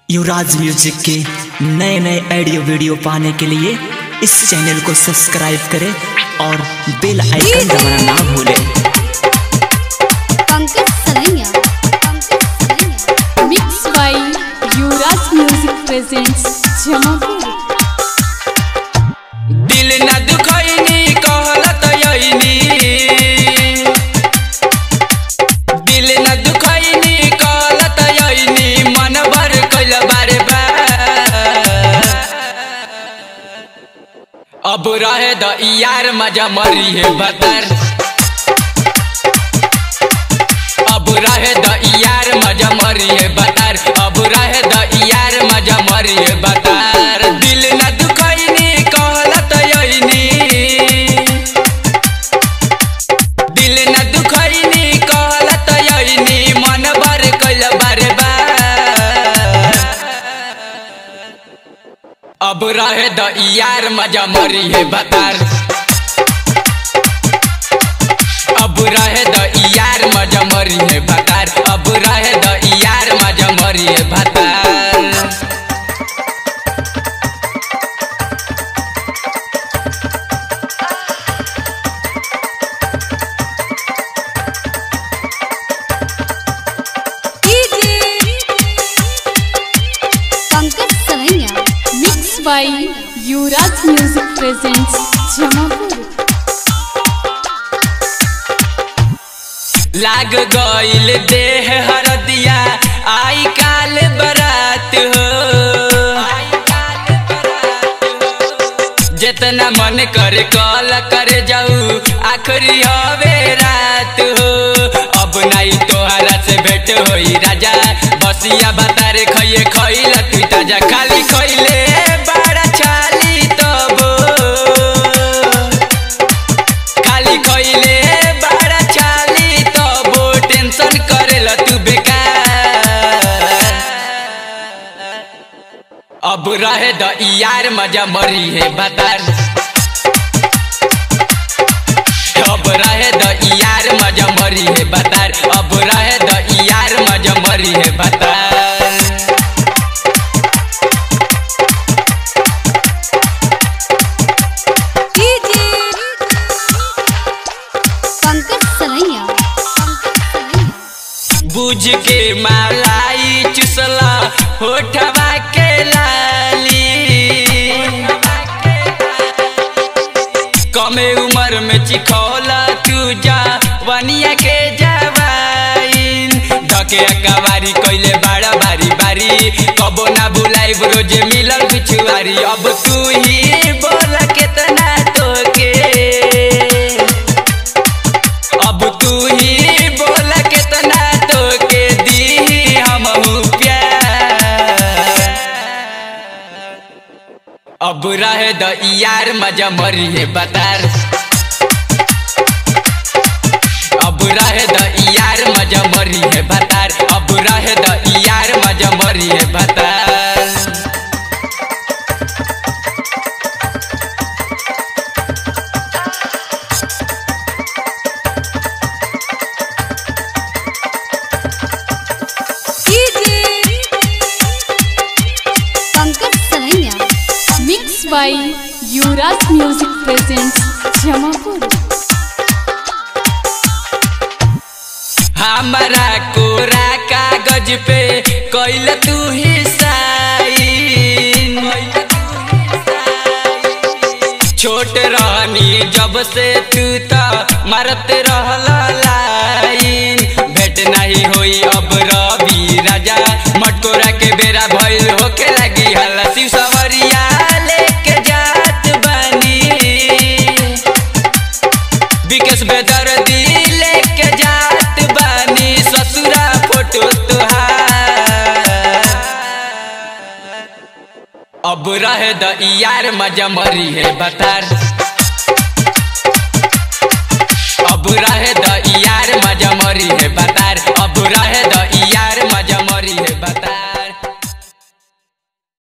युवराज music के नए नए ऑडियो वीडियो पाने के लिए इस चैनल को सब्सक्राइब करें और बेल आइकन दबाना ना भूलें Pankaj Salaiya Pankaj Salaiya mix by Yuvraj music presents Jamapur दिल न दुखैनी कहलत यैनी दिल न दुखैनी कहलत यैनी मन भर कैल बारे बा अब रहे द यार मजा मरी है बतर अब रहे द यार मजा मरी है बतर अब रहे द यार मजा मरी है बतर दिल न दुखैनी कहलत यैनी दिल न दुखैनी कहलत यैनी मन भर कैल बारे बा अब रहे द यार मजा मरी है बतर अब रहे द यार मजा मरी है बतर अब रहे द यार मजा मरी है बतर Pankaj Salaiya mix by Yuvraj music presents Jamapur लाग गईल देह हरदिया आई काल बरात हो जितना मन करे कल करे जाऊ आखिरी हवे रात हो अब नहीं तोहरा से भेंट होई राजा बसिया बतारे खइए खइल तू ताजा खाली खइले बड़ा छाली तब खाली खइले बड़ा चाली तबो टेंशन करेला तू बेकार अब रहे द यार मजा मरी है बतर अब रहे द यार मजा मरी है बतर अब रहे द यार मजा मरी है बतर पंकज सलैया पंकज सलैया बुझ के मालाई चुसला होठवा के लाली कमे उम्र में चिखौला तू जा वनिया के जवाइन धके अकवारी कैले बाड़ा बारी बारी कबो ना बुलाई रोजे मिलल बिछुआरी अब तू ही बोल केतना तोके अब तू ही बोल केतना तो के दी हम प्यार अब रहे द यार मजा मरी है बतार अब रहे द यार मजा मरी है बतार अब रहे द यार मजा मरी है बतार Pankaj Salaiya mix by Yuvraj music presents Jamapur हमारा कोरा कागज पे कैल तू ही साइन छोट रहनी जब से तू तो मारत रहल लाइन भेट नहीं होई अब रवि राजा मटकोरा के बेरा भइल होके लगी हल्ला शिव सवरिया लेके जात बनी विकेश बेदर्दी लेके जात बानी ससुरा फोटो तुहार अब रहे द यार मजा मरी है बतार अब रहे द यार मजा मरी है बतार अब रहे द